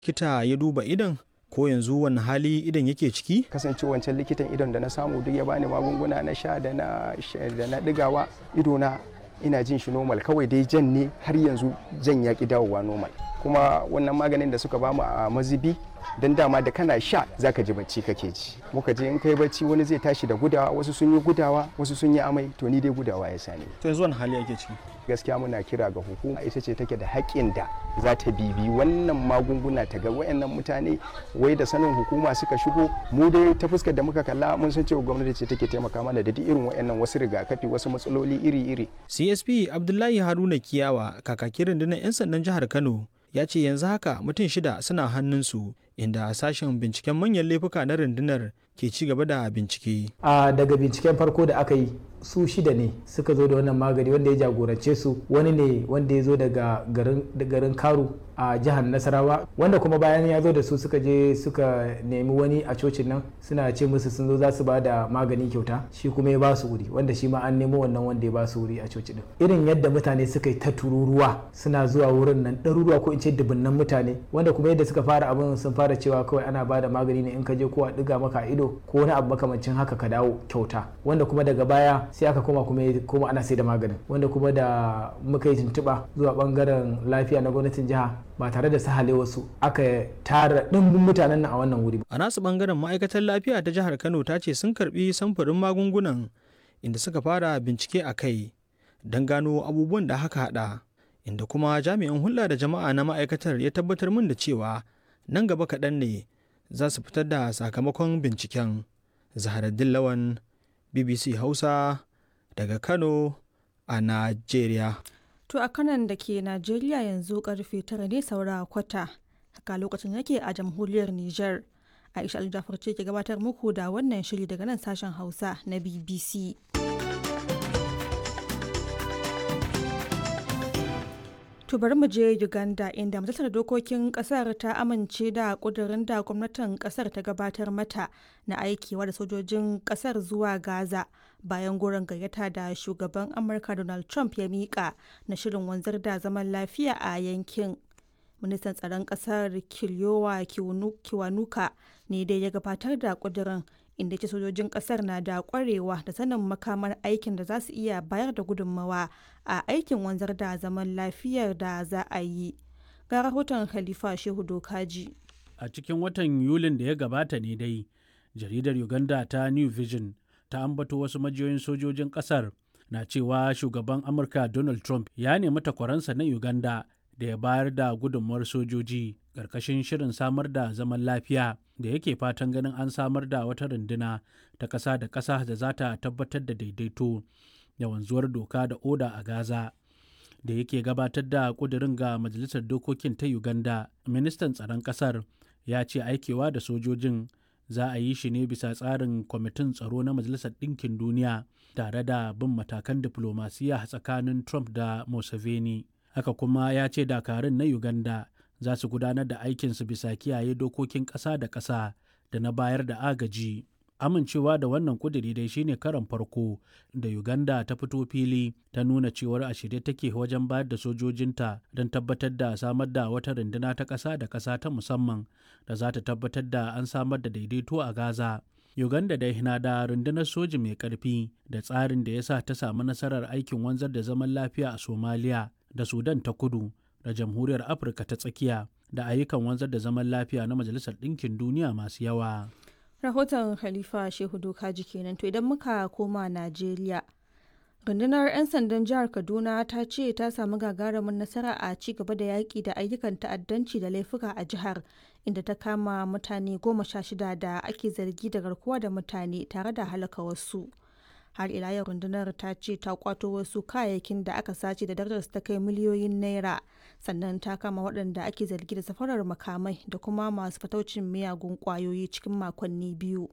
kita ya duba idan ko yanzu wani hali idan yake ciki kasance wancan likitan idon da na samu duk ya bani magunguna na sha da na da na digawa ido na ina jin shi normal kawai dai jan ne har yanzu jan ya ki dawowa normal kuma wannan maganin da suka bamu a mazibi don dama da kana sha zaka ji bacci kake ji muka je in kai bacci wani zai tashi da gudawa wasu sun yi gudawa wasu sun yi amai to ni dai gudawa ya sani to yanzu wani hali ake ciki gaskiya muna kira ga hukuma ita ce take da haƙƙin da za ta bibi wannan magunguna ta ga wayannan mutane wai da sanin hukuma suka shigo mu dai ta fuskar da muka kalla mun san cewa gwamnati ce take taimaka mana da duk irin wayannan wasu rigakafi wasu matsaloli iri-iri CSP Abdullahi Haruna Kiyawa kakakin rundunar 'yan sandan jihar Kano ya ce yanzu haka mutum shida suna hannunsu inda sashen binciken manyan laifuka na rundunar ke ci gaba da bincike. a daga binciken farko da aka yi su shida ne suka zo da wannan magani wanda ya jagorance su wani ne wanda ya zo daga garin karu a jihar nasarawa wanda kuma bayan ya zo da su suka je suka nemi wani a cocin nan suna ce musu sun zo za su ba da magani kyauta shi kuma ya ba su wuri wanda shi ma an nemo wannan wanda ya ba su wuri a coci din irin yadda mutane suka yi ta tururuwa suna zuwa wurin nan ɗaruruwa ko in ce dubunnan mutane wanda kuma yadda suka fara abin sun fara cewa kawai ana ba da magani ne in ka je ko a ɗiga maka ido ko wani abu makamancin haka ka dawo kyauta wanda kuma daga baya sai aka koma kuma ana sai da maganin wanda kuma da muka yi tuntuɓa zuwa bangaren lafiya na gwamnatin jiha ba tare da sahale wasu aka tara ɗimbin mutanen nan a wannan wuri. A nasu bangaren ma'aikatar lafiya ta jihar Kano ta ce sun karbi samfurin magungunan inda suka fara bincike a kai don gano abubuwan da haka hada inda kuma jami'in hulɗa da jama'a na ma'aikatar ya tabbatar min da cewa nan gaba kaɗan ne za su fitar da sakamakon binciken. Zaharaddin Lawan BBC Hausa daga Kano a Najeriya. To a kanan da ke Najeriya yanzu karfe tara ne saura kwata. Haka lokacin yake a jamhuriyar Nijar. Aisha Aljafar ce ke gabatar muku da wannan shiri daga nan sashen Hausa na BBC. To bari mu je Uganda inda majalisar dokokin kasar ta amince da kudurin da gwamnatin kasar ta gabatar mata na aikewa da sojojin kasar zuwa Gaza bayan goron gayyata da shugaban Amurka Donald Trump ya mika na shirin wanzar da zaman lafiya a yankin. Ministan tsaron kasar Kiliyowa Kiwanuka ne dai ya gabatar da kudurin inda ce sojojin kasar na da kwarewa da sanin makamar aikin da za su iya bayar da gudunmawa a aikin wanzar da zaman lafiyar da za a yi ga rahoton khalifa shehu dokaji a cikin watan yulin da ya gabata ne dai jaridar uganda ta new vision ta ambato wasu majiyoyin sojojin kasar na cewa shugaban amurka donald trump ya nemi takwaransa na uganda da ya bayar da gudunmawar sojoji ƙarƙashin shirin samar da zaman lafiya da yake fatan ganin an samar da wata runduna ta ƙasa da ƙasa da za ta tabbatar da daidaito da wanzuwar doka da oda a Gaza. Da yake gabatar da ƙudurin ga Majalisar Dokokin ta Uganda, ministan tsaron ƙasar ya ce aikewa da sojojin za a yi shi ne bisa tsarin kwamitin tsaro na Majalisar Ɗinkin Duniya tare da bin matakan diflomasiya tsakanin Trump da Museveni. Haka kuma ya ce dakarun na Uganda za su gudanar da aikinsu bisa kiyaye dokokin ƙasa da ƙasa da na bayar da agaji. Amincewa da wannan kuduri dai shine karan farko da Uganda ta fito fili ta nuna cewar a shirye take wajen bayar da sojojinta don tabbatar da samar da wata runduna ta ƙasa da ƙasa ta musamman da za ta tabbatar da an samar da daidaito a Gaza. Uganda dai na da rundunar soji mai ƙarfi da tsarin da ya sa ta samu nasarar aikin wanzar da zaman lafiya a Somalia da Sudan ta kudu da jamhuriyar afirka ta tsakiya da ayyukan wanzar da zaman lafiya na majalisar ɗinkin duniya masu yawa rahoton khalifa shehu dokaji kenan to idan muka koma najeriya rundunar 'yan sandan jihar kaduna ta ce ta samu gagarumin nasara a ci gaba da yaƙi da ayyukan ta'addanci da laifuka a jihar inda ta kama mutane goma sha shida da ake zargi da garkuwa da mutane tare da halaka wasu har ila yau rundunar ta ce ta kwato wasu kayayyakin da aka sace da darajar ta kai miliyoyin naira sannan ta kama waɗanda ake zargi da safarar makamai da kuma masu fataucin miyagun kwayoyi cikin makonni biyu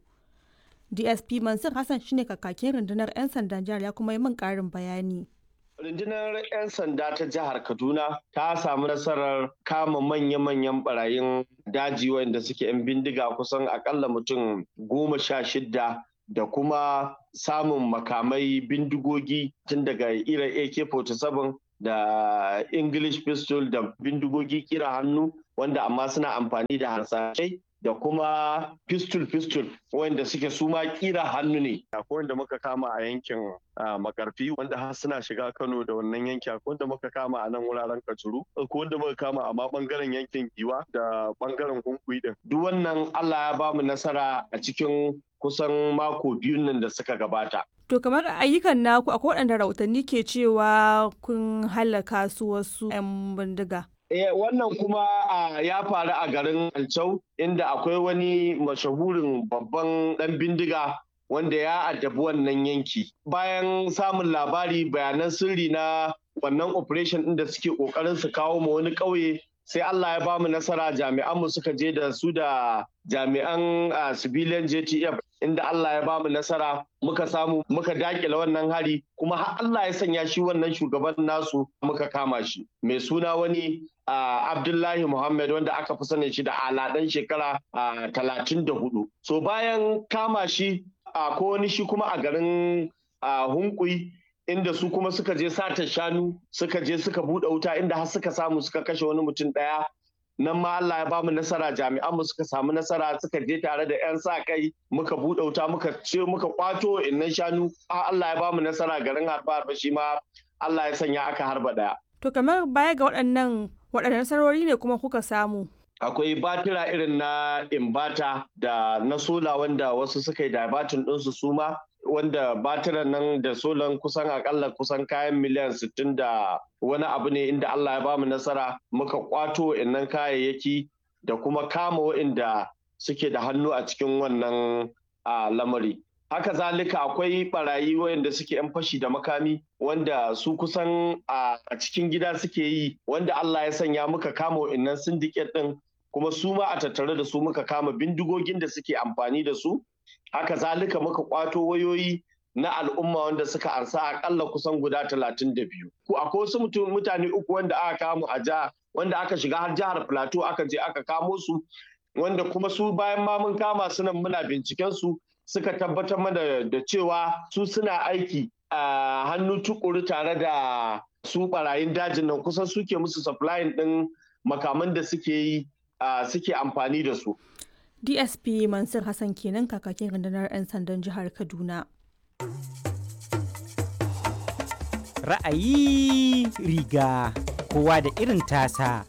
dsp mansur hassan shine kakakin rundunar 'yan sandan jihar ya kuma yi min ƙarin bayani Rundunar 'yan sanda ta jihar Kaduna ta samu nasarar kama manya-manyan barayin daji wanda suke 'yan bindiga kusan akalla mutum goma sha shidda da kuma samun makamai bindigogi tun daga irin AK-47 da English pistol da bindigogi kira hannu wanda amma suna amfani da harsashai da kuma pistol pistol wanda suke su ma kira hannu ne akwai wanda muka kama a yankin makarfi wanda har suna shiga kano da wannan yanki akwai wanda muka kama a nan wuraren kajuru akwai wanda muka kama a ma bangaren yankin giwa da bangaren hunkuyi din duk wannan allah ya bamu nasara a cikin kusan mako biyun nan da suka gabata To kamar ayyukan naku akwai waɗanda rahotanni ke cewa kun halaka su wasu 'yan bindiga. Eh, wannan kuma uh, ya faru a garin Alcau inda akwai wani mashahurin babban ɗan bindiga wanda ya addabi wannan yanki. Bayan samun labari bayanan sirri na wannan operation ɗin da suke ƙoƙarin su kawo ma wani ƙauye sai Allah ya bamu nasara jami'anmu suka je da su da jami'an uh, civilian JTF inda Allah ya bamu nasara muka samu muka dakile wannan hari kuma har Allah ya sanya shi wannan shugaban nasu muka kama shi mai suna wani uh, Abdullahi Muhammad wanda aka fi sanin shi da aladan shekara talatin da hudu. So bayan kama shi uh, ko wani shi kuma a garin Hunkui inda su kuma suka je sata shanu suka je suka buɗe wuta inda har suka samu suka kashe wani mutum ɗaya nan ma Allah ya ba mu nasara jami'an mu suka samu nasara suka je tare da 'yan sa kai muka buɗe wuta muka ce muka kwato innan shanu Allah ya ba mu nasara garin harba harba shi ma Allah ya sanya aka harba ɗaya. To kamar baya ga waɗannan waɗannan nasarori ne kuma kuka samu. akwai batira irin na imbata da na sola wanda wasu suka yi dabatin ɗinsu suma wanda batiran nan da solan kusan akalla kusan kayan miliyan 60 da wani abu ne inda Allah ya bamu nasara muka kwato innan kayayyaki da kuma kama wa'inda suke da hannu a cikin wannan lamari. Haka zalika akwai barayi wayanda suke 'yan fashi da makami wanda su kusan a cikin gida suke yi wanda Allah ya sanya muka kama wa'innan syndicate ɗin kuma su ma a tattare da su muka kama bindigogin da suke amfani da su haka zalika muka kwato wayoyi na al'umma wanda suka ansa akalla kusan guda talatin da biyu. Akwai wasu mutane uku wanda aka kamo a jiha wanda aka shiga har jihar Plateau aka je aka kamo su wanda kuma su bayan ma mun kama su nan muna binciken su suka tabbatar mana da cewa su suna aiki a hannu tukuru tare da su barayin dajin nan kusan suke musu supplying din makaman da suke yi suke amfani da su. DSP Mansur Hassan kenan kakakin rundunar 'yan sandan jihar Kaduna. Ra'ayi riga kowa da irin tasa.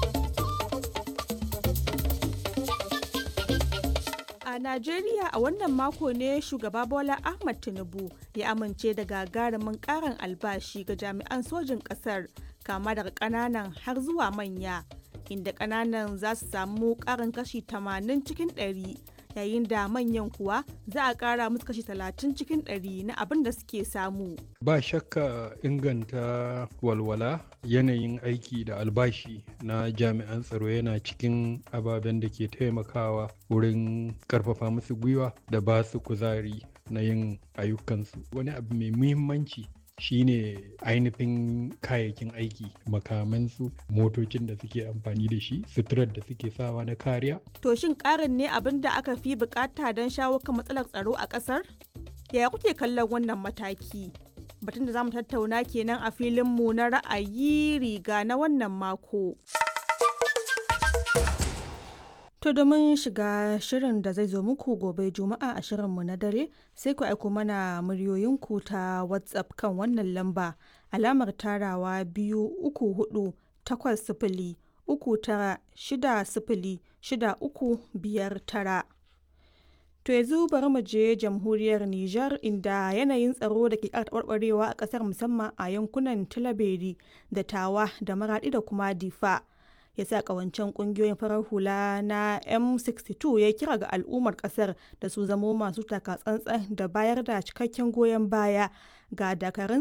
A Najeriya a wannan mako ne shugaba Bola Ahmad Tinubu ya amince da gagarumin karin albashi ga jami'an sojin ƙasar kama daga ƙananan har zuwa manya. inda kananan za su samu karin kashi 80 cikin 100 yayin da manyan kuwa za a kara musu kashi 30 cikin 100 na abin da suke samu. Ba shakka inganta walwala yanayin aiki da albashi na jami'an tsaro yana cikin ababen da ke taimakawa wurin karfafa musu gwiwa da ba su kuzari na yin ayyukansu. Wani abu mai muhimmanci shine ainihin kayayyakin aiki makamansu motocin da suke amfani da shi suturar da suke sawa na kariya To shin karin ne abin da aka fi bukata don shawo kan matsalar tsaro a kasar? Yaya kuke kallon wannan mataki? Batun da za mu tattauna kenan a filinmu na ra'ayi riga na wannan mako. To domin shiga shirin da zai zo muku gobe Juma'a a shirinmu na dare sai ku aiko mana muryoyinku ta WhatsApp kan wannan lamba alamar tarawa biyu uku hudu takwas sifili uku tara shida sifili shida uku biyar tara. To yanzu bari mu je jamhuriyar Nijar inda yanayin tsaro da ke taɓarɓarewa a ƙasar musamman a yankunan Tilaberi da Tawa da Maraɗi da kuma Difa. ya sa kawancen kungiyoyin farar hula na m62 ya kira ga al'ummar kasar da su zamo masu takatsantsan da bayar da cikakken goyon baya ga dakarun